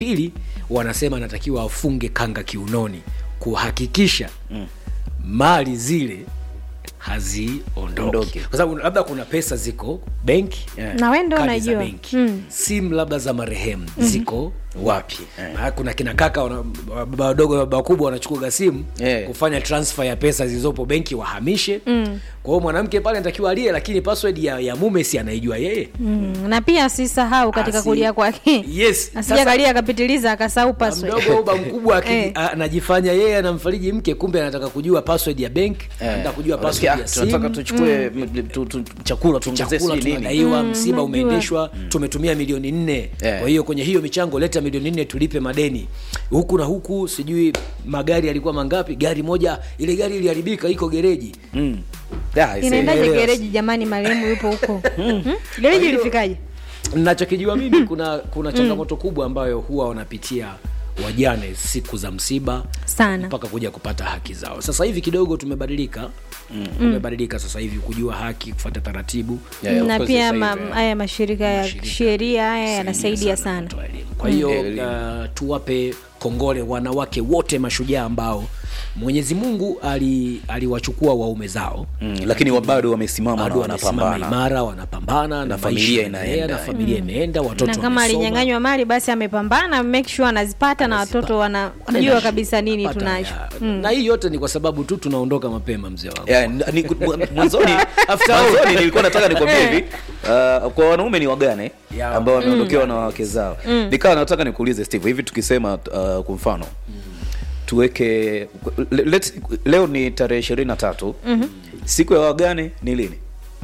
pili wanasema anatakiwa afunge kanga kiunoni kuhakikisha mm. mali zile haziondoki Ondoke. kwa sababu labda kuna pesa ziko benki Yeah. na wewe ndo kadi za unajua benki mm. simu labda za marehemu ziko wapi Eh. Maana kuna kina kaka wana- baba wadogo na baba wakubwa wanachukua simu Eh. kufanya transfer ya pesa zilizopo benki wahamishe mm. kwa hiyo mwanamke pale anatakiwa alie lakini password ya, ya mume si anaijua yeye Mm. na pia asisahau katika Asi- kulia kwake yes asija kalia akapitiliza akasahau password mdogo au ba mkubwa aki- Eh. a- anajifanya yeye anamfariji mke kumbe anataka kujua password ya bank Eh. anataka kujua Wanasikia, password ya "Ah, tunataka simu tuchukue m- tu- tu- chakula tuongezee chakula sijui nini tunadaiwa msiba najua. umeendeshwa tumetumia milioni nne Eh. kwa hiyo kwenye hiyo michango leta milioni nne tulipe madeni huku na huku sijui magari yalikuwa mangapi gari moja ile gari iliharibika iko gereji Mm. Yeah, I say, inaendaje Yes. gereji jamani marehemu yupo huko Hmm? gereji ilifikaje nachokijua mimi kuna kuna changamoto kubwa ambayo huwa wanapitia wajane siku za msiba Sana. mpaka kuja kupata haki zao sasa hivi kidogo tumebadilika tumebadilika sasa hivi kujua haki kufuata taratibu Yeah, yeah, of na course pia sasa ma, hivi, haya mashirika ya Mashirika sheria haya yanasaidia sana sana kutoa elimu. kwa hiyo Elimu. uh, tuwape kongole wanawake wote mashujaa ambao mwenyezi mungu ali- aliwachukua waume zao Mm, lakini wa- bado wamesimama na bado wamesimama wanapambana imara wanapambana na, Na maisha familia yanaendelea, inaenda. na familia imeenda watoto na kama wamesoma. alinyang'anywa mali basi amepambana make sure anazipata na watoto wanajua kabisa nini Pata, tunacho ya. na hii yote ni kwa sababu tu tunaondoka mapema mzee wangu Yeah, n- ni- mwa- mwanzoni mwanzoni nilikuwa nataka nikwambie hivi uh, kwa wanaume ni wagane Yeah. ambao wameondokewa na wake zao nikawa nataka nikuulize steve hivi tukisema uh, kwa mfano tuweke le, let's- leo ni tarehe ishirini na tatu siku ya wagane ni lini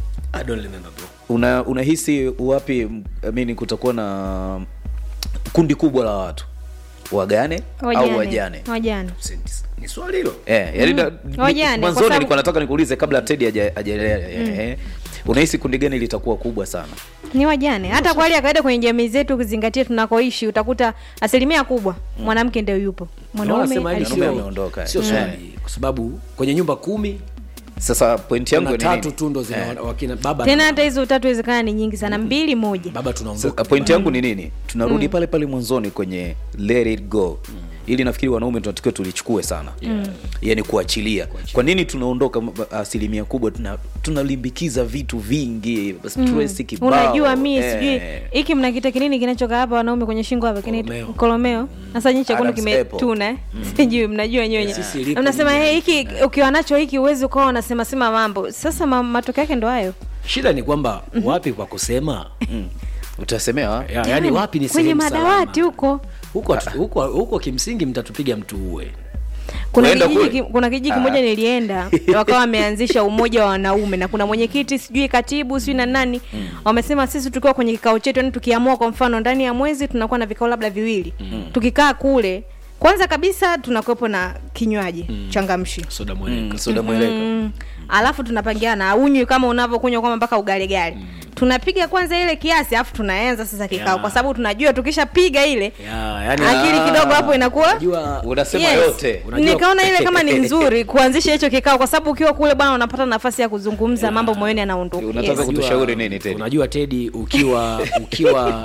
I don't remember bro. una unahisi wapi amini kutakuwa na kundi kubwa la watu wagane au wajane wajane ni swali hilo Eh, yani na- ni- Wajane, kwa mwanzoni sababu- nilikuwa nataka nikuulize kabla Teddy haja- hajaelea eh, unahisi kundi gani litakuwa kubwa sana ni wajane hata kwa hali ya kawaida kwenye jamii zetu ukizingatia tunakoishi utakuta asilimia kubwa mwanamke ndio yupo mwanaume Wanasema hili alishia- Mwanaume ameondoka, sio eh. swali kwa sababu kwenye nyumba kumi sasa point yangu kuna ni tatu nini? tu ndo zina Eh, wakina baba tena na hata hizo tatu wezekana ni nyingi sana mbili moja baba sasa tunaondoka point yangu ni nini tunarudi pale pale mwanzoni kwenye let it go ili nafikiri wanaume tunatakiwa tulichukue sana yani kuachilia kwa nini tunaondoka m- asilimia kubwa tuna- tunalimbikiza vitu vingi stress kibao unajua mi eh. sijui hiki mnakita kinini kinachoka hapa wanaume kwenye shingo hapa kinaitwa Kolomeo. kolomeo sasa nyinyi chekundu Adam's kimetuna eh? sijui mnajua nyonye Sisi lipo mnasema lile. hey, hiki ukiwa nacho hiki uwezi ukawa unasema sema mambo sasa ma, matokeo yake ndo hayo shida ni kwamba wapi kwa kusema Mm. utasemewa ya, yani wapi ni kwenye sehemu madawati salama. huko huko huko huko kimsingi mtatupiga mtu uwe kuna Unaenda kijiji, kule? ki- kuna kijiji kimoja nilienda wakawa wameanzisha umoja wa wanaume na kuna mwenyekiti sijui katibu sijui na nani wamesema sisi tukiwa kwenye kikao chetu yani tukiamua kwa mfano ndani ya mwezi tunakuwa na vikao labda viwili tukikaa kule kwanza kabisa tunakuwepo na kinywaji changamshi soda mweleka Mm, soda mweleka mm. alafu tunapangiana unywi kama unavyokunywa kwamba mpaka ugaligari tunapiga kwanza ile kiasi alafu tunaanza sasa kikao Yeah. kwa sababu tunajua tukishapiga ile ya, yani akili kidogo hapo inakuwa unajua unasema Yes. yote Unajua- nikaona ile kama ni nzuri kuanzisha hicho kikao kwa sababu ukiwa kule bwana unapata nafasi ya kuzungumza mambo moyoni yanaondoka Unataka yes. ku- kutushauri nini, Teddy? unajua tedi ukiwa ukiwa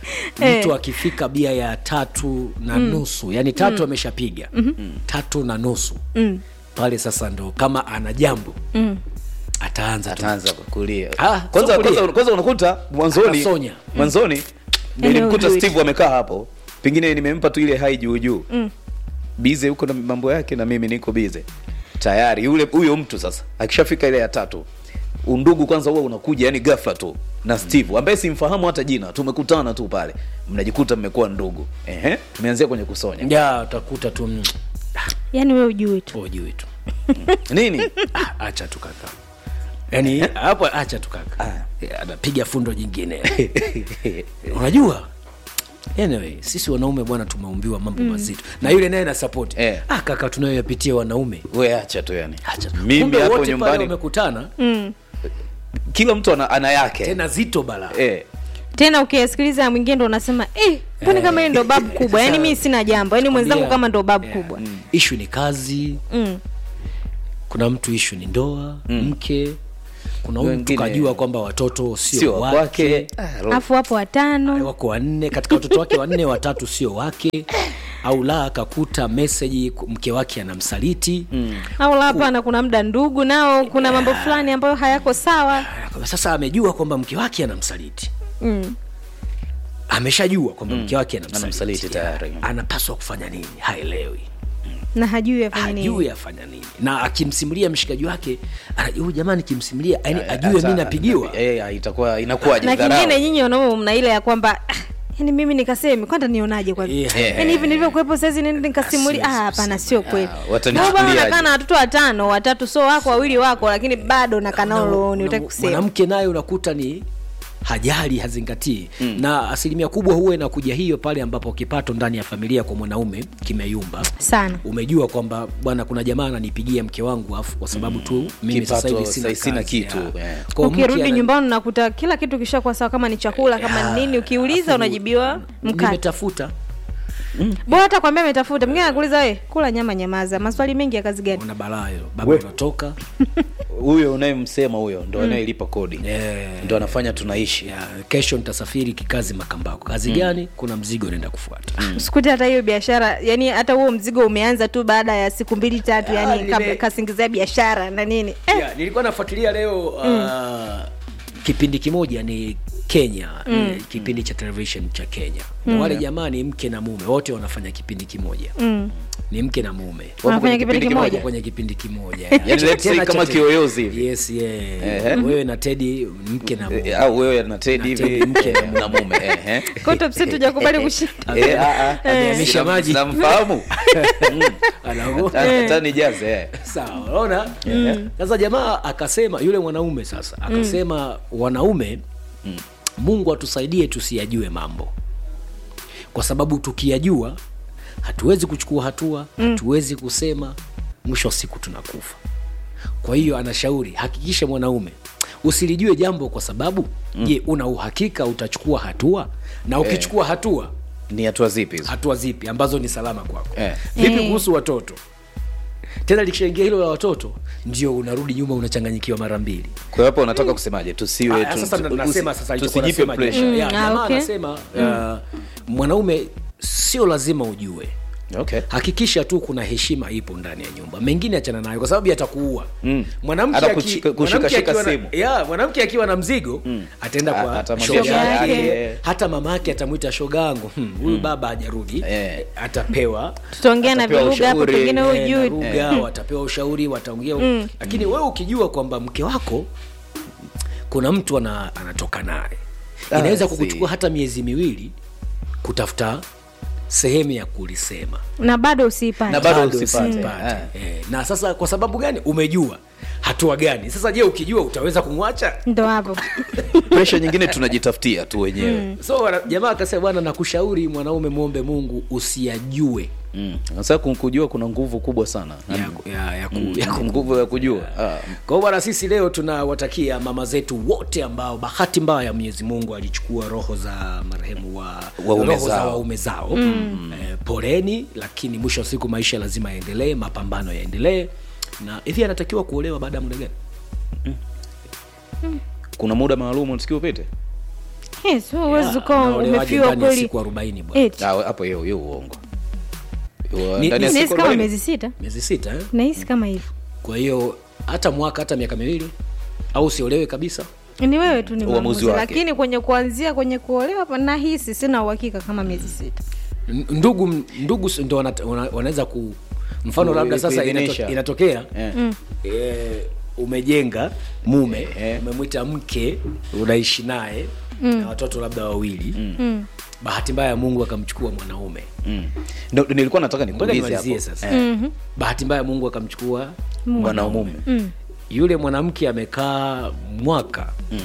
mtu akifika bia ya tatu na nusu yani tatu ameshapiga tatu na nusu pale sasa ndo kama ana jambo ataanza tu. ataanza kulia Ah, kwanza, sio kulia. kwanza, kwanza unakuta mwanzoni Atasonya. mwanzoni nilimkuta ujui. steve amekaa hapo pengine nimempa tu ile hai juu juu bize huko na mambo yake na mimi niko bize tayari yule huyo mtu sasa akishafika ile ya tatu undugu kwanza huwa unakuja yani ghafla tu na steve ambaye simfahamu hata jina tumekutana tu pale mnajikuta mmekuwa ndugu ehe tumeanzia kwenye kusonya ya utakuta tu mm, yani wewe ujui tu ujui tu nini Ah, acha tu kaka yani hapo acha tu kaka Eh, anapiga fundo jingine unajua anyway sisi wanaume bwana tumeumbiwa mambo mazito na yule naye na support Eh. ah, kaka tunayoyapitia wanaume we acha tu yani acha tu. mimi Kumbe hapo wote pale nyumbani wamekutana kila mtu ana, ana yake tena zito bala eh. tena ukiyasikiliza mwingine ndo unasema eh, mbona kama hili ndo babu kubwa yani mi sina jambo yani mwenzangu kama ndo babu kubwa ishu ni kazi mm. kuna mtu ishu ni ndoa mke kuna huyu mtu Wengine- kajua kwamba watoto sio sio wake wake Ah, ro- afu wapo watano wako wanne katika watoto wake wanne watatu sio wake au la akakuta meseji ku- mke wake anamsaliti mm. au la hapana kuna muda ndugu nao kuna mambo fulani ambayo hayako sawa sasa amejua kwamba mke wake anamsaliti mm. ameshajua kwamba mke wake anamsaliti, Anamsaliti tayari. anapaswa kufanya nini haelewi na hajui afanye nini hajui afanya nini na akimsimulia mshikaji wake anajua huyu jamani kimsimulia yani ajue hata- mi napigiwa eh, itakuwa inakuwaje na dharau. kingine nyinyi wanaume mna ile ya kwamba ah, yani mimi nikasemi kwanda nionaje kwa Yeah. yani hivi nilivyokuwepo saizi nende nikasimulia siwezi ah hapana sio kweli Ah, Wewe watanichukuliaje? bwana unakaa na watoto watano watatu so wako wawili wako lakini bado nakaa nao rohoni utaki kusema mwanamke naye unakuta ni hajali hazingatii mm. na asilimia kubwa huwa inakuja hiyo pale ambapo kipato ndani ya familia kwa mwanaume kimeyumba sana umejua kwamba bwana kuna jamaa ananipigia mke wangu afu kwa sababu tu mimi sasa Kipato, hivi sina, sasa sina kazi, kitu, ya. yeah. Kwa hiyo mke ukirudi ana- nyumbani unakuta kila kitu kishakuwa sawa kama ni chakula kama ni nini ukiuliza unajibiwa mkate nimetafuta bora hata kwambia ametafuta mwingine anakuuliza we kula nyama nyamaza maswali mengi ya kazi gani una balaa hilo baba We. unatoka huyo unayemsema huyo ndo anayelipa kodi Eh. ndo anafanya tunaishi ya, kesho nitasafiri kikazi makambako kazi gani kuna mzigo naenda kufuata sikuti hata hiyo biashara yani hata huo mzigo umeanza tu baada ya siku mbili tatu Ah, yani nime- kabla kasingizia biashara na nini eh, yeah, nilikuwa nafuatilia leo uh, kipindi kimoja ni kenya mm. kipindi cha television cha kenya mm. wale jamaa ni mke na mume wote wanafanya kipindi kimoja mm. ni mke na mume Wanafanya kwenye kipindi kipindi kimoja Wapo kwenye kipindi kimoja Yani let's say Tena kama cha- kiyoyozi hivi. yes yeah. Ehe. wewe na tedi mke na mume Eh, au wewe na Teddy Na Teddy, hivi mke eh, na mume ehe. Kwa top set hujakubali kushinda Eh, ah, ah. Amehamisha Sinam- maji. sinamfahamu Anago- Hata- hata nijaze eh. sawa unaona sasa jamaa akasema yule mwanaume sasa akasema wanaume mungu atusaidie tusiyajue mambo kwa sababu tukiyajua hatuwezi kuchukua hatua hatuwezi kusema mwisho wa siku tunakufa kwa hiyo anashauri hakikisha mwanaume usilijue jambo kwa sababu je una uhakika utachukua hatua na ukichukua hatua ni hatua zipi hizo hatua zipi ambazo ni salama kwako Eh. vipi Eh. kuhusu watoto tena likishaingia hilo la watoto ndio unarudi nyuma unachanganyikiwa mara mbili kwa hiyo hapa unataka kusemaje tusiwe Ah, tu- sasa tu- nasema usi- sasa alichokuwa tusijipe anasema pressure jamaa. Ya, Mm, ah, jamaa okay. anasema uh, mwanaume sio lazima ujue okay hakikisha tu kuna heshima ipo ndani ya nyumba mengine achana nayo kwa sababu yatakuua Mm. mwanamke Hata aki- kushika- mwanamke kushikashika akiwa na- simu. ya, mwanamke akiwa na mzigo ataenda A- kwa atamwambia shoga shoga yake yake. hata mama yake atamwita shoga yangu hmm, huyu baba hajarudi Eh. atapewa tutaongea na Atapewa viluga hapo ushauri, pengine Eh, hujui na lugha, watapewa ushauri wataongea lakini wewe ukijua kwamba mke wako kuna mtu ana, anatoka naye Ah, inaweza si. kukuchukua hata miezi miwili kutafuta sehemu ya kulisema na bado usiipate Na bado Bado usipate. usipate. Ah. Eh, na sasa kwa sababu gani umejua hatua gani sasa je ukijua utaweza kumwacha ndo hapo pressure nyingine tunajitafutia tu wenyewe so wana- jamaa akasema bwana nakushauri mwanaume mwombe mungu usiyajue Mm. sasa ku- kujua kuna nguvu kubwa sana ya, ya, ya, ku, Mm, ya ku, nguvu ya kujua Ah, kwa hiyo bwana sisi leo tunawatakia mama zetu wote ambao bahati mbaya mwenyezi mungu alichukua roho za marehemu wa Waume roho za zao. waume zao mm. eh, poleni lakini mwisho wa siku maisha lazima yaendelee mapambano yaendelee na hivi anatakiwa kuolewa baada ya muda gani kuna muda maalum unatakiwa upite yes wewe huwezi Ya, ukawa anaolewaje umefiwa ndani ya kweli siku arobaini bwana Eti. Ah, hapo hiyo hiyo uongo Wa- Ni- ndani ya ni- siku nahisi kama 40? miezi sita miezi sita eh? nahisi kama hivyo kwa hiyo hata mwaka hata miaka miwili au usiolewe kabisa ni wewe tu ni Uamuzi maamuzi wake. lakini kwenye kuanzia kwenye kuolewa pa- nahisi sina uhakika kama miezi sita N- ndugu ndugu s- ndo wana- wana- wanaweza ku mfano Ku- labda sasa kuidhinisha. inato, inatokea Eh. e, umejenga mume Eh. umemwita mke unaishi naye na watoto labda wawili mm. bahati mbaya mungu akamchukua mwanaume Mm. Ndo- ndo nilikuwa nataka ngoja nikuulize nimalizie hapo sasa Eh, bahati mbaya mungu akamchukua mwanaume Mm. yule mwanamke amekaa mwaka Mm.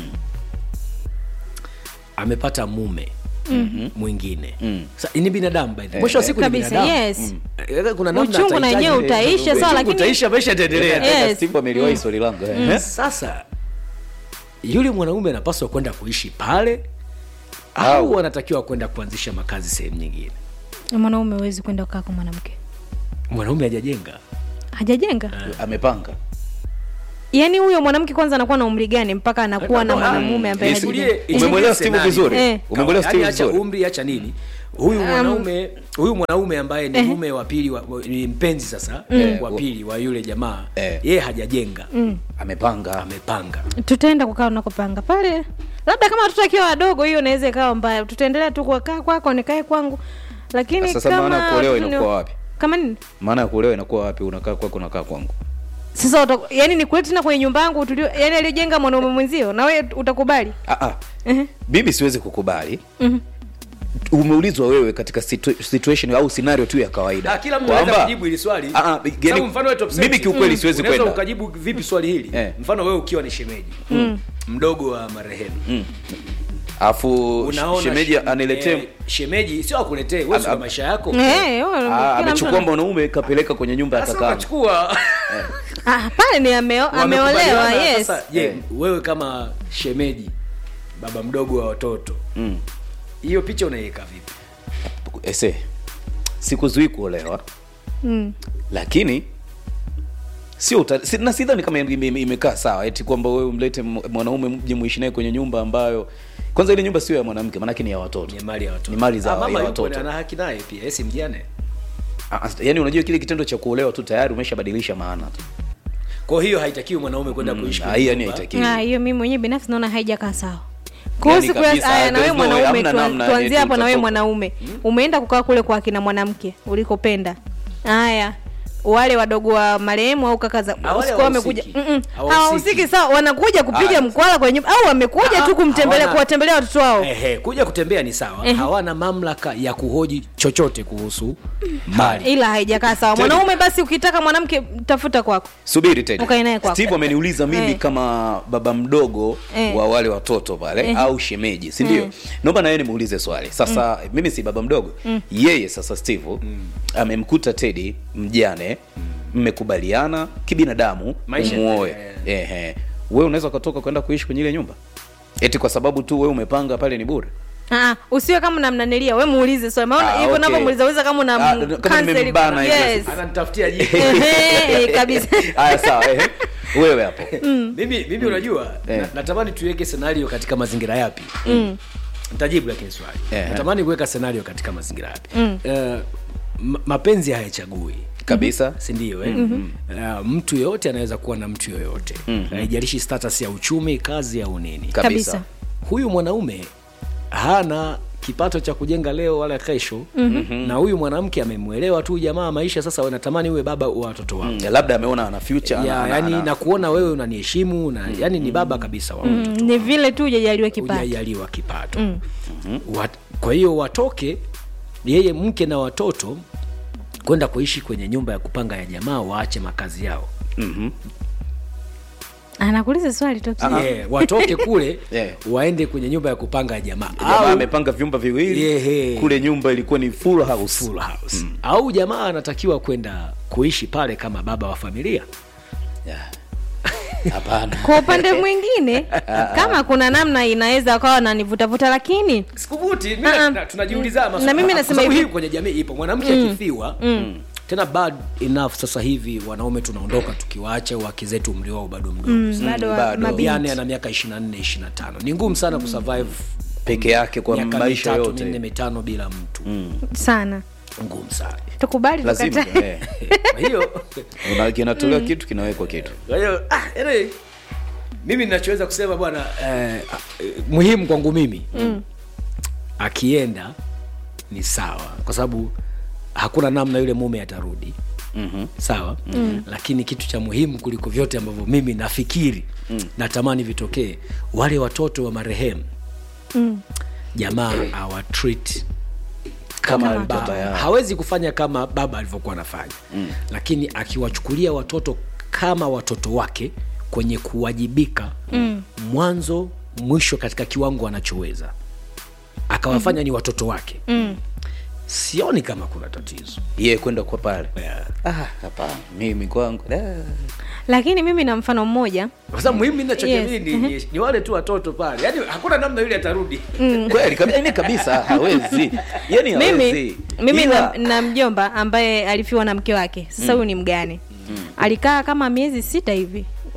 amepata mume mwingine Mm. Sa, ni binadamu by the way. mwisho wa siku ni kabisa binadamu yes Eh, kuna namna uchungu na atahitaji- wenyewe utaisha sawa Uchungu lakini utaisha maisha yataendelea Eh. Tena Yes. Steve ameliwahi swali langu eh. sasa yule mwanaume anapaswa kwenda kuishi pale Au- au anatakiwa kwenda kuanzisha makazi sehemu nyingine mwanaume huwezi kwenda kukaa kwa mwanamke mwanaume hajajenga hajajenga amepanga yaani huyo mwanamke kwanza anakuwa na umri gani mpaka anakuwa na Ah, mwanamume ambaye Yes, anajijenga? Ichukulie- Umemwelewa ichukulie Steve scenario. vizuri Eh. umemwelewa Yaani Steve acha vizuri umri acha nini huyu mwanaume huyu mwanaume ambaye ni mume wa pili wa- wa- ni mpenzi sasa Eh. wa pili wa yule jamaa Eh. yeye hajajenga amepanga amepanga tutaenda kukaa unakopanga pale labda kama watoto akiwa wadogo hiyo inaweza ikawa mbaya tutaendelea tu kukaa kwako nikae kwangu lakini Sasa kama maana ya kuolewa watoto ni- inakuwa wapi? kama nini maana ya kuolewa inakuwa wapi unakaa kwako unakaa kwangu sasa uta, yani nikulete tena kwenye nyumba yangu tulio yani aliyojenga mwanaume mwenzio na wewe utakubali ah, ah. Ehe. mimi siwezi kukubali umeulizwa wewe katika situ, situation au scenario tu ya kawaida Ah, kila mtu anaweza Kwamba- kujibu hili swali Ah, ah, Sababu yani, mfano wewe top mimi six, kiukweli siwezi unaweza kwenda ukajibu vipi swali hili Eh. mfano wewe ukiwa ni shemeji mdogo wa marehemu alafu unaona shemeji shem- aniletee eh, shemeji sio akuletee wewe Am- una am- maisha yako Eh, wewe, Ah, kila mtu amechukua ana- mwanaume kapeleka kwenye nyumba ya sasa kakaangu unachukua Ah, pale ni ameo, ameolewa Wamekubaliana, yes sasa je Eh. wewe kama shemeji baba mdogo wa watoto Mm. hiyo picha unaiweka vipi ese sikuzuii kuolewa mm. lakini sio uta- si, na sidhani kama ime- ime- imekaa sawa eti kwamba wewe umlete m- mwanaume mje muishi naye kwenye nyumba ambayo kwanza ile nyumba sio ya mwanamke maanake ni ya watoto ni mali ya watoto Ni mali za- Ah, mama ya yupo watoto. ana haki naye pia yeye si mjane Ah, ah, yaani unajua kile kitendo cha kuolewa tu tayari umeshabadilisha maana tu kwa hiyo haitakiwi mwanaume kwenda kuishi Ah, kwenye hii yani nyumba. haitakiwi Ah, hiyo mimi mwenyewe binafsi naona haijakaa sawa kuhusu Yani kuya- kabisa, aya na wewe there's no way, mwanaume hamna tuan- namna, tuanzie eti hapo na wewe utatoka. mwanaume umeenda kukaa kule kwa akina mwanamke ulikopenda haya wale wadogo wa marehemu au kaka za Ah, wale usiku wamekuja hawahusiki. Mm-mm. Hawahusiki. hawahusiki sawa wanakuja kupiga Ah. mkwala kwenye nyumba au wamekuja Ah, tu kumtembelea hawana- kuwatembelea watoto wao Ehe, kuja kutembea ni sawa Ehe. hawana mamlaka ya kuhoji chochote kuhusu mali ila haijakaa sawa Teddy. mwanaume basi ukitaka mwanamke tafuta kwako subiri Teddy. Ukae naye kwako. steve ameniuliza mimi Eh. kama baba mdogo Eh. wa wale watoto pale Eh. au shemeji si ndio Eh. naomba na yeye nimuulize swali sasa mimi si baba mdogo yeye sasa steve amemkuta tedi mjane mmekubaliana kibinadamu Maisha umuoe yanaendelea. ehe wewe unaweza ukatoka kwenda kuishi kwenye ile nyumba eti kwa sababu tu wewe umepanga pale ni bure Ah, usiwe kama unamnanilia we muulize swali maana Ah, hivyo okay. navyomuuliza uliza kama una Ah, mu- kama cancel nimembana kuna- hivyo. yes. ananitafutia jibu Ehe, kabisa haya sawa ehe wewe hapo mimi mimi unajua Eh. na, natamani tuweke scenario katika mazingira yapi nitajibu lakini swali Eh. natamani kuweka scenario katika mazingira yapi Eh, ma- mapenzi hayachagui kabisa si ndio eh? uh, mtu yoyote anaweza kuwa na mtu yoyote haijalishi status ya uchumi kazi au nini kabisa Kabisa. huyu mwanaume hana kipato cha kujenga leo wala kesho mm-hmm. na huyu mwanamke amemwelewa tu jamaa maisha sasa wanatamani uwe baba wa watoto wao Mm, labda ameona ana future ana- ya, ana- yani ana- na kuona wewe unaniheshimu na yani ni baba kabisa wa Mm, watoto ni vile tu ujajaliwa kipato hujajaliwa kipato Wat, kwa hiyo watoke yeye mke na watoto kwenda kuishi kwenye nyumba ya kupanga ya jamaa waache makazi yao Mhm. anakuuliza swali tu yeah, watoke kule Yeah. waende kwenye nyumba ya kupanga ya jamaa jamaa au amepanga vyumba viwili Yehe. kule nyumba ilikuwa ni full house full house au jamaa anatakiwa kwenda kuishi pale kama baba wa familia Yeah. hapana kwa upande mwingine kama kuna namna inaweza kawa nanivutavuta lakini sikuvuti mimi Ah, ah. na- tunajiuliza maswali. Na mimi Kwa nasema sababu hivi- hii kwenye jamii ipo mwanamke akifiwa tena bad enough sasa hivi wanaume tunaondoka tukiwaacha wake zetu umri wao bado mdogo mm, bado wa- bado. mabinti. yani ana miaka 24 25 ni ngumu sana kusurvive peke yake kwa miaka maisha mitatu yote minne mitano bila mtu sana ngumu sana tukubali lazima tukatae eh. kwa hiyo Una- kinatolewa kitu kinawekwa kitu kwa hiyo ah, anyway, mimi ninachoweza kusema bwana eh, ah, eh, muhimu kwangu mimi mm. akienda ni sawa kwa sababu hakuna namna yule mume atarudi Mhm. sawa mm. lakini kitu cha muhimu kuliko vyote ambavyo mimi nafikiri mm. natamani vitokee wale watoto wa marehemu Mm. jamaa awatreat kama Kama baba yao hawezi kufanya kama baba alivyokuwa anafanya mm. lakini akiwachukulia watoto kama watoto wake kwenye kuwajibika mm. mwanzo mwisho katika kiwango anachoweza akawafanya mm. ni watoto wake Mm. sioni kama kuna tatizo yeye kwenda kwa pale yeah. ah hapana mimi kwangu da. lakini mimi na mfano mmoja kwa sababu muhimu ninachokiamini Yes. ni, ni, ni wale tu watoto pale yaani hakuna namna yule atarudi kweli kabi- yaani kabisa hawezi yani mimi hawezi mimi Ila- na, na mjomba ambaye alifiwa na mke wake sasa huyu ni mgane alikaa kama miezi sita hivi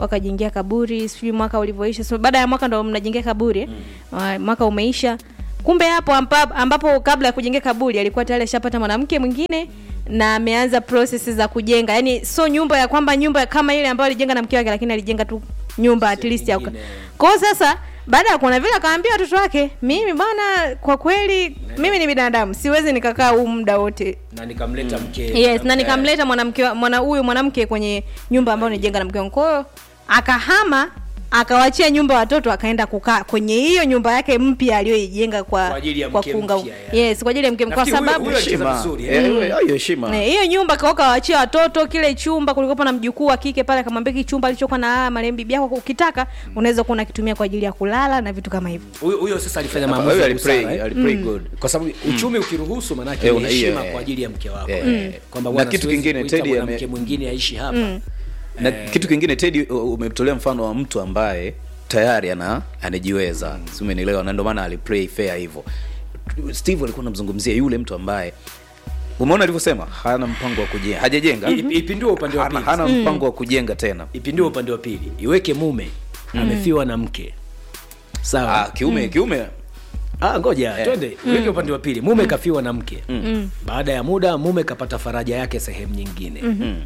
wakajengea kaburi sijui mwaka ulivyoisha so, baada ya mwaka ndo mnajengea kaburi mm. mwaka umeisha kumbe hapo ambapo, ambapo kabla ya kujengea kaburi alikuwa tayari ashapata mwanamke mwingine na ameanza process za kujenga yani so nyumba ya kwamba nyumba kama ile ambayo alijenga na mke wake lakini alijenga tu nyumba at least ya nyingine. kwao sasa baada ya kuona vile akawaambia watoto wake mimi bwana kwa kweli mimi ni binadamu siwezi nikakaa huu muda wote na nikamleta mke yes na nikamleta mwanamke wa- mwana huyu mwanamke kwenye nyumba ambayo nijenga na mke wangu kwa hiyo akahama akawachia nyumba watoto akaenda kukaa kwenye hiyo nyumba yake mpya aliyoijenga kwa Kwa ajili ya kwa mke kuunga mpya, yeah. yes kwa ajili ya mke kwa Nafikiri huyo- sababu huyo alicheza Heshima. vizuri, Eh, eh. hiyo- hiyo heshima Eh, hiyo nyumba kaoka waachia watoto kile chumba kulikuwa na mjukuu wa kike pale akamwambia hiki chumba alichokuwa na marehemu bibi yako ukitaka unaweza kuwa unakitumia kwa ajili ya kulala na vitu kama hivyo huyo huyo sasa alifanya Huyo maamuzi ya alipray- busara, eh. alipray God. kwa sababu uchumi ukiruhusu manake Eh, ni una- hiyo, heshima eh. kwa ajili ya mke wako Eh. eh. kwamba Na bwana, kitu siwezi kingine, kuita Teddy mwanamke ame- mwingine aishi hapa na kitu kingine tedi umetolea mfano wa mtu ambaye tayari ana anajiweza si umenielewa na ndio maana aliplay fair hivyo steve alikuwa anamzungumzia yule mtu ambaye umeona alivyosema hana mpango wa kujenga hajajenga Ip- ipindue upande wa hana, pili hana mpango wa kujenga tena ipindue upande wa pili iweke mume amefiwa na mke sawa ah, kiume kiume Ah, ngoja twende weke upande wa pili mume kafiwa na mke baada ya muda mume kapata faraja yake sehemu nyingine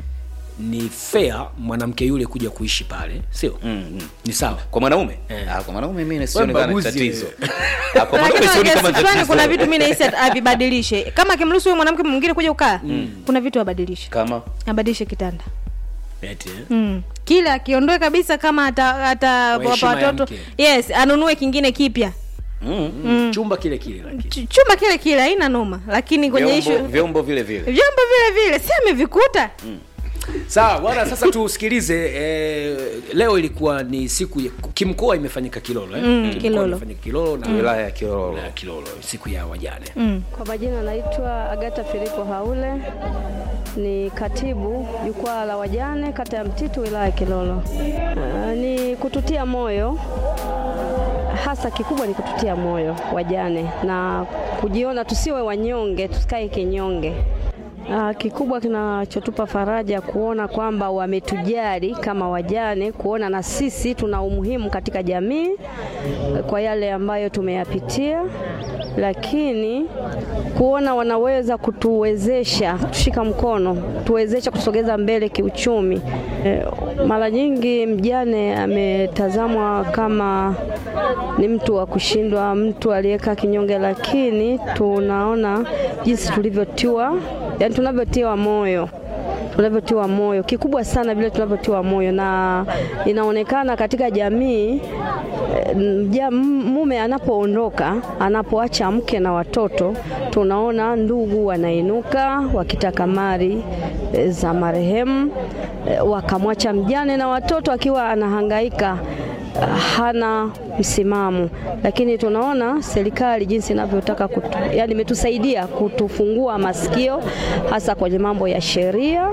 ni fair mwanamke yule kuja kuishi pale sio ni sawa kwa mwanaume Eh. ah, kwa mwanaume mimi sioni kama ni mbaguzi, tatizo eh. Ah, kwa mwanaume Lakini sioni kwa kama kiasi fulani kuna tatizo vitu mi nahisi at- avibadilishe kama akimruhusu huyo mwanamke mwingine kuja kukaa kuna vitu abadilishe kama abadilishe kitanda Eti, eh? mm. kila akiondoe kabisa kama ata, ata Kwa wapa heshima ya watoto mke. yes anunue kingine kipya mm. chumba kile kile lakini Ch- chumba kile kile haina noma lakini kwenye vyombo, ishu vyombo vile vile vyombo vile vile si amevikuta sawa bwana sasa tusikilize eh, leo ilikuwa ni siku ya, kimkoa imefanyika kilolo eh? Kimkoa Kilolo. imefanyika kilolo na wilaya ya Kilolo wilaya ya kilolo siku ya wajane Kwa majina naitwa Agata Filipo Haule, ni katibu jukwaa la wajane kata ya Mtitu wilaya ya Kilolo. Uh, ni kututia moyo hasa, kikubwa ni kututia moyo wajane na kujiona tusiwe wanyonge, tusikae kinyonge. Uh, kikubwa kinachotupa faraja kuona kwamba wametujali kama wajane, kuona na sisi tuna umuhimu katika jamii eh, kwa yale ambayo tumeyapitia, lakini kuona wanaweza kutuwezesha, kutushika mkono, tuwezesha kusogeza mbele kiuchumi. Eh, mara nyingi mjane ametazamwa kama ni mtu wa kushindwa, mtu aliyekaa kinyonge, lakini tunaona jinsi tulivyotiwa, yani tunavyotiwa moyo tunavyotiwa moyo kikubwa sana vile tunavyotiwa moyo, na inaonekana katika jamii eh, mja- m- mume anapoondoka, anapoacha mke na watoto, tunaona ndugu wanainuka wakitaka mali eh, za marehemu eh, wakamwacha mjane na watoto akiwa anahangaika hana msimamo, lakini tunaona serikali jinsi inavyotaka kutu, yani imetusaidia kutufungua masikio hasa kwenye mambo ya sheria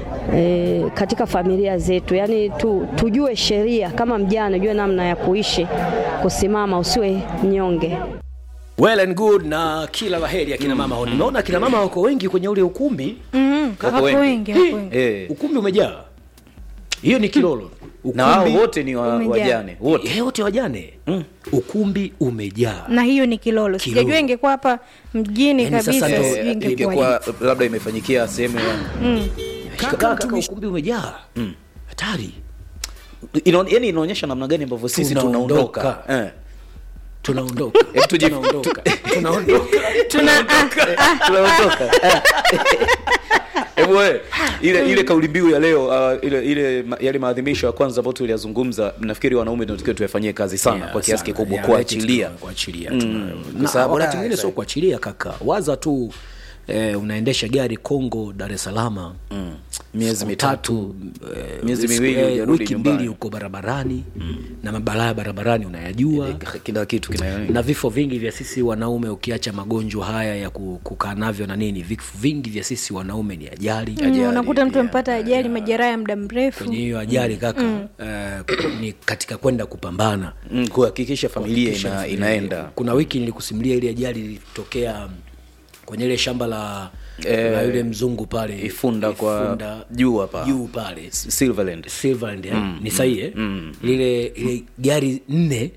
e, katika familia zetu, yani tu, tujue sheria kama mjane, ujue namna ya kuishi, kusimama, usiwe mnyonge. well and good na kila laheri akina mama mm. nimeona akina mama wako wengi kwenye ule ukumbi mm Wako wako wengi. wengi wako wengi eh. ukumbi umejaa hiyo ni kilolo na wao Ukumbi- wote ni wa, umejaa. wajane wote Eh, wote wajane ukumbi umejaa na hiyo ni kilolo Kilolo. sijajua ingekuwa hapa mjini Yaani sasa kabisa ndo- sijui Eh, ingekuwaje. ingekuwa labda imefanyikia sehemu ya kaka, kaka ukumbi umejaa hatari Inaon- yaani inaonyesha namna gani ambavyo sisi Tunaondoka. tunaondoka eh. tunaondoka Hebu tuji- tunaondoka tunaondoka tuna ah, tunaondoka Eh. Hebu wewe, ile ile kauli mbiu ya leo uh, ile ile ma- yale maadhimisho ya kwanza ambayo tuliyazungumza nafikiri wanaume ndio tukiwa tuyafanyie kazi sana Yeah, kwa kiasi sana. kikubwa Yeah, kuachilia kitu kuachilia Mm, tuna- kwa na sababu wakati da, mwingine sasa- sio kuachilia kaka waza tu eh, unaendesha gari Kongo Dar es Salaam Mm. miezi siku mitatu eh, miezi siku- miwili eh, hujarudi wiki nyumbani. mbili uko barabarani na mabalaa barabarani unayajua kila kitu kina na vifo vingi vya sisi wanaume ukiacha magonjwa haya ya ku- kukaa navyo na nini vifo vingi vya sisi wanaume ni ajali mm, unakuta mtu pia, amepata ajali majeraha ya muda mrefu kwenye hiyo ajali kaka eh, ni katika kwenda kupambana Mm, kuhakikisha familia Kisha ina, vile- inaenda kuna wiki nilikusimulia ile ajali ilitokea kwenye ile shamba la Eh, na yule mzungu pale Ifunda kwa juu hapa. juu pale Silverland Silverland eh? ni sahihi eh? lile ile gari nne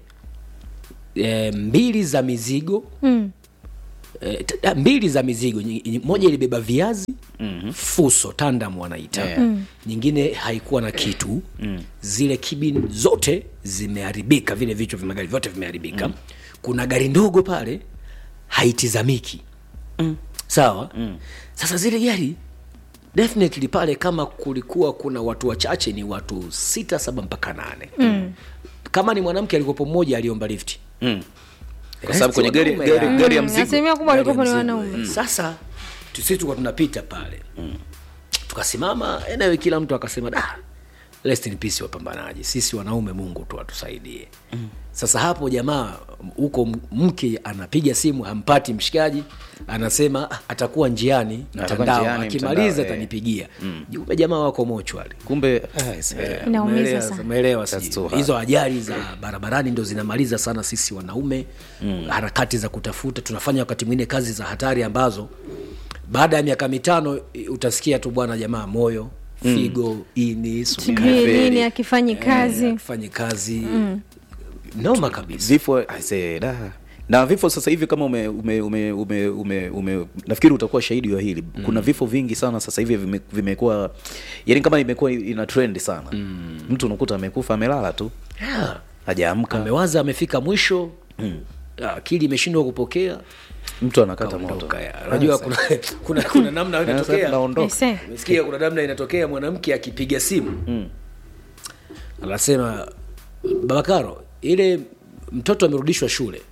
e, mbili za mizigo Mm. e, t- ah, mbili za mizigo nyi- nyi- moja ilibeba viazi mm-hmm. fuso tandam wanaita Yeah. mm. nyingine haikuwa na kitu mm. zile kibin zote zimeharibika vile vichwa vya magari vyote vimeharibika mm. kuna gari ndogo pale haitizamiki mm. sawa mm. sasa zile gari definitely pale kama kulikuwa kuna watu wachache ni watu sita saba mpaka nane mm. kama ni mwanamke alikopo mmoja aliomba lifti mm. kwa sababu kwenye gari, Wanaume, gari, ya. gari ya Mm, mzigo asilimia kubwa Gari ya walikuwa ni mzigo, wanaume eh. sasa tu- sisi tulikuwa tunapita pale tukasimama enewe kila mtu akasema da rest in peace wapambanaji sisi wanaume mungu tu atusaidie sasa hapo jamaa huko m- mke anapiga simu hampati mshikaji anasema "Ah, atakuwa njiani Atakuwa mtandao njiani, akimaliza mtandao, eh. atanipigia jume jamaa wako mochwali kumbe ah, is- eh, Inaumiza Umeelewa- sana. umeelewa That's sijui. too hard. hizo ajali za barabarani ndo zinamaliza sana sisi wanaume mm. harakati za kutafuta tunafanya wakati mwingine kazi za hatari ambazo baada ya miaka mitano i- utasikia tu bwana jamaa moyo figo ini sijui Kafeli. nini akifanyi kazi fanye kazi mm. noma kabisa vifo I say, da. na vifo sasa hivi kama ume, ume, ume, ume, ume, ume nafikiri utakuwa shahidi wa hili mm. kuna vifo vingi sana sasa hivi vime- vimekuwa yani kama imekuwa ina trend sana mm. mtu unakuta amekufa amelala tu yeah. hajaamka amewaza amefika mwisho mm. akili imeshindwa kupokea mtu anakata moto kaondoka ya. unajua kuna, kuna, kuna namna Sasa inatokea naondoka. Aise. umesikia kuna namna inatokea mwanamke akipiga simu mm. anasema babakaro ile mtoto amerudishwa shule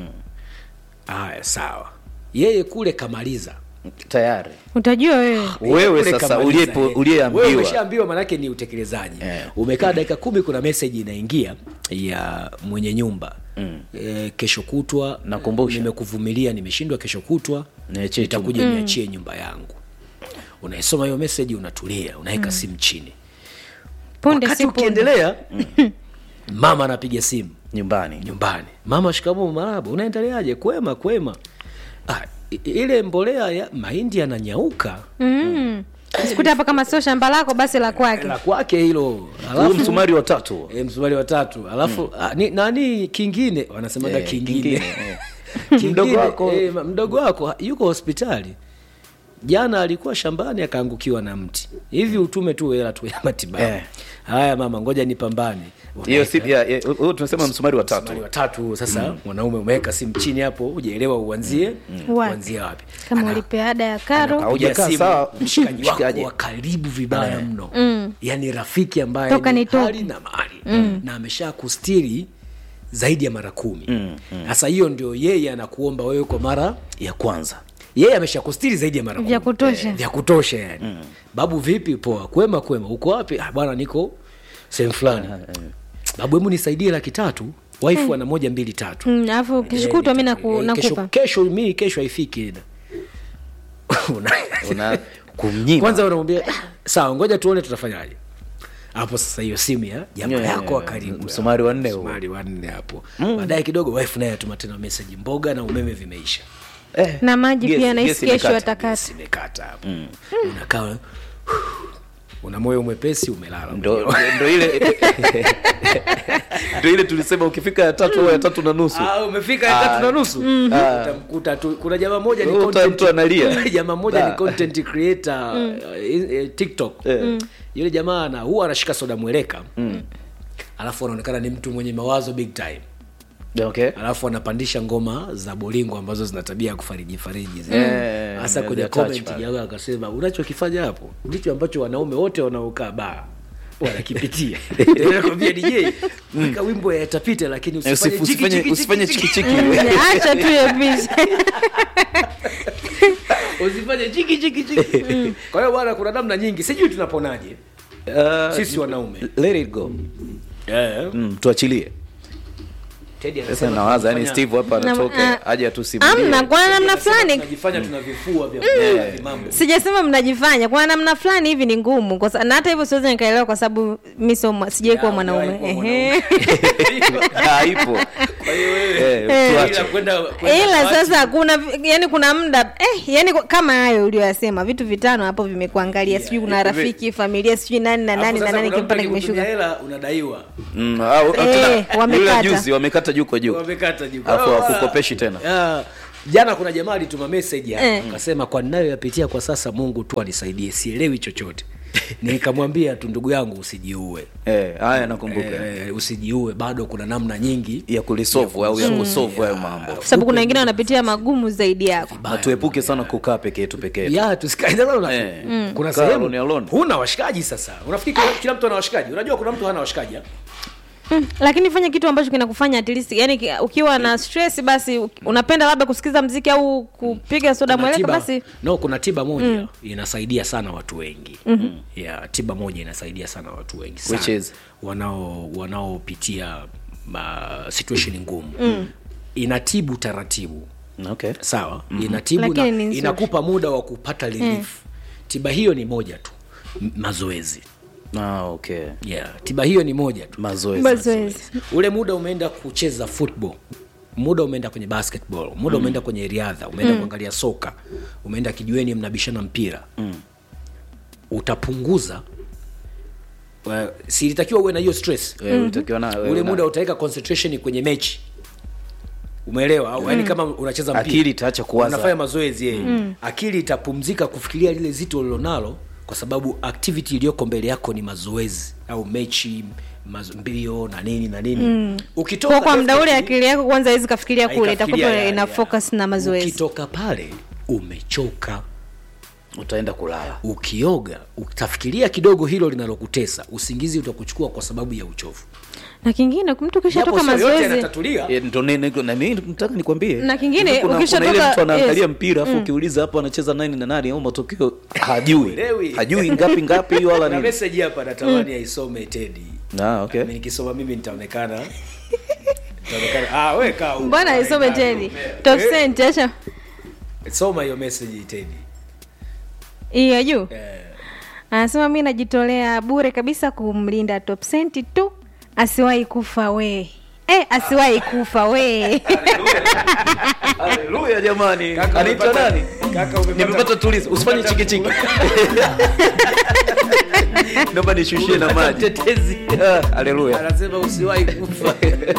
haya sawa yeye kule kamaliza tayari utajua wewe wewe Kule sasa kamaliza, uliyepo- eh. Wewe uliyeambiwa umeshaambiwa manake ni utekelezaji Eh. umekaa dakika kumi kuna meseji inaingia ya mwenye nyumba mm. e, kesho kutwa Nakumbusha. nimekuvumilia nimeshindwa kesho kutwa Niachie nitakuja niachie nyumba yangu unaisoma hiyo meseji unatulia unaweka simu chini punde wakati si punde ukiendelea mama anapiga simu nyumbani nyumbani mama shikamoo maraba unaendeleaje kwema kwema ah, i- ile mbolea ya mahindi yananyauka Mm. sikuta hapa kama sio shamba lako basi la kwake la kwake hilo huu alafu msumari wa tatu e, msumari wa tatu alafu ah, ni, nani kingine wanasemaga Eh, kingine, kingine, eh. Kingine, Mdogo wako. eh, ma- mdogo wako yuko hospitali jana alikuwa shambani akaangukiwa na mti hivi utume tu hela tu ya matibabu Eh. haya mama ngoja nipambane hiyo si ya- ya- huo tunasema msumari wa tatu msumari wa tatu huo sasa mwanaume umeweka simu chini hapo ujaelewa uanzie Wapi? uanzie wapi kama Ana- ulipe ada ya karo Au- Piga Haujakaa simu, sawa, mshikaji wako mshikaji. wa karibu vibaya Eh. mno yaani rafiki ambaye Toka ni nitoke. hali na mali na amesha kustiri zaidi ya mara kumi sasa hiyo ndio yeye anakuomba wewe kwa mara ya kwanza yeye amesha kustiri zaidi ya mara Vya kumi. kutosha. Eh, vya kutosha yani babu vipi poa kwema kwema uko wapi ah, bwana niko sehemu fulani babu hebu nisaidie laki tatu waifu ana moja mbili tatu Mm, alafu kesho Eh, kutwa mi nita- naku- eh, kesho, nakupa kesho mi kesho haifiki Una- una kumnyima kwanza unamwambia "Ah, sawa ngoja tuone tutafanyaje hapo sasa hiyo simu ya jamaa Yeah, yako wa yeah, karibu msumari wa nne huo. msumari wa nne hapo baadaye kidogo wife naye atuma tena message mboga na umeme vimeisha eh, na maji gesi- pia nahisi gesi kesho imekata. atakata simekata hapo unakaa una moyo mwepesi umelala ndo ndo ile ndo ile tulisema ukifika ya tatu au ya tatu na nusu Ah, umefika ya tatu na nusu utamkuta tu kuna jamaa moja ni Uta- content- mtu analia. jamaa moja ni Da. content creator eh, eh, tiktok yule jamaa ana huwa anashika soda mweleka alafu anaonekana ni mtu mwenye mawazo big time okay alafu anapandisha ngoma za bolingo ambazo zina tabia ya kufariji fariji zile. Eh, hasa yeah, kwenye the touch comment pale. jamaa akasema unachokifanya hapo ndicho ambacho wanaume wote wanaokaa baa wanakipitia nakwambia dj weka wimbo yatapita lakini usifanye Usifu- chiki, usifanye chiki, usifanye chiki, chiki chiki. chiki acha tu hiyo picha usifanye chiki chiki chiki kwa hiyo bwana kuna namna nyingi sijui tunaponaje Uh, sisi wanaume let it go mm, tuachilie Teddy sasa anasema nawaza yani tunafanya- steve hapa Na- anatoka ah, aje atusimulie amna kwa namna anasema fulani tunajifanya tuna vifua vya vya mambo sijasema mnajifanya kwa namna fulani hivi ni ngumu kwa sa- na hata hivyo siwezi nikaelewa kwa sababu mi sio mwa- sijai kuwa Ya, mwanaume hujawahi kuwa Ehe. Ah, ipo kwa hiyo wewe Eh, tuache. ila kwenda kwenda ila party, sasa kuna yani kuna muda eh, yani kama hayo ulioyasema vitu vitano hapo vimekuangalia sijui kuna hivi- rafiki familia sijui nani na alafu nani na sasa nani kuna mtu kimpata akikutumia kimeshuka hela unadaiwa Mm, ah, Eh, tena, wamekata. yule juzi wamekata juu kwa juu wamekata juu Alafu Ah, hawakukopeshi tena. ah, jana kuna jamaa alituma message hapa Eh. akasema kwa ninayoyapitia kwa sasa mungu tu anisaidie sielewi chochote nikamwambia tu ndugu yangu usijiue Eh, haya nakumbuka eh, usijiue bado kuna namna nyingi ya kulisovu au ya kusovu hayo mambo kwa sababu kuna wengine wanapitia magumu zaidi yako na tuepuke sana kukaa peke yetu peke yetu ya tusikae sasa una- Eh. kuna Kaa sehemu alone alone. huna washikaji sasa unafikiri kila- kila mtu ana washikaji unajua kuna mtu hana washikaji ah? mm, lakini fanya kitu ambacho kinakufanya at least yani ki- ukiwa na stress basi u- unapenda labda kusikiza mziki au kupiga soda Kuna mweleka tiba- basi no kuna tiba moja inasaidia sana watu wengi mm-hmm. yeah, tiba moja inasaidia sana watu wengi sana. Which is? wanao wanaopitia uh, situation ngumu mm. inatibu taratibu okay sawa mm-hmm. inatibu Lakini na, ni nzuri. inakupa muda wa kupata relief tiba hiyo ni moja tu M- mazoezi ah, okay yeah. tiba hiyo ni moja tu mazoezi mazoezi ule muda umeenda kucheza football muda umeenda kwenye basketball muda mm. umeenda kwenye riadha umeenda mm. kuangalia soka umeenda kijueni mnabishana mpira mm. utapunguza uh, silitakiwa uwe na hiyo stress Eh, ulitakiwa na- wewe ule una- muda utaweka concentration kwenye mechi umeelewa au yani kama unacheza mpira Akili itaacha kuwaza. unafanya mazoezi yeye mm. akili itapumzika kufikiria lile zito ulilonalo kwa sababu activity iliyoko mbele yako ni mazoezi au mechi mazo, mbio na nini na nini mm. ukitoka kwa kwa muda ule definitely- akili yako kwanza hawezi kafikiria kule haikafikiria itakuwa ya- ina ya. focus na mazoezi ukitoka pale umechoka utaenda kulala ukioga utafikiria kidogo hilo linalokutesa usingizi utakuchukua kwa sababu ya uchovu na kingine mtu Japo ukishatoka sio yote mazoezi yanatatulia Eh, ndo nini- niko- na mimi nataka nikwambie Na kingine, kuna, kuna ukishatoka- ile mtu anaangalia yes. mpira afu ukiuliza hapo anacheza nani na nani au matokeo hajui Elewi. hajui ngapi ngapi hiyo wala na nini message hapa natamani aisome tedi ah, okay. Mimi nikisoma mimi nitaonekana nitaonekana ah we kaa huko. mbona isome Eh, teni eh, top cent acha soma hiyo message tedi hii ya juu eh, anasema mi najitolea bure kabisa kumlinda top cent tu asiwahi kufa we eh, asiwahi kufa we haleluya jamani Kaka, anaitwa umepata- nani kaka, umepata- nimepata tulizo usifanye umepata- chikichiki naomba nishushie na Umepata maji mtetezi Ah, haleluya anasema usiwahi kufa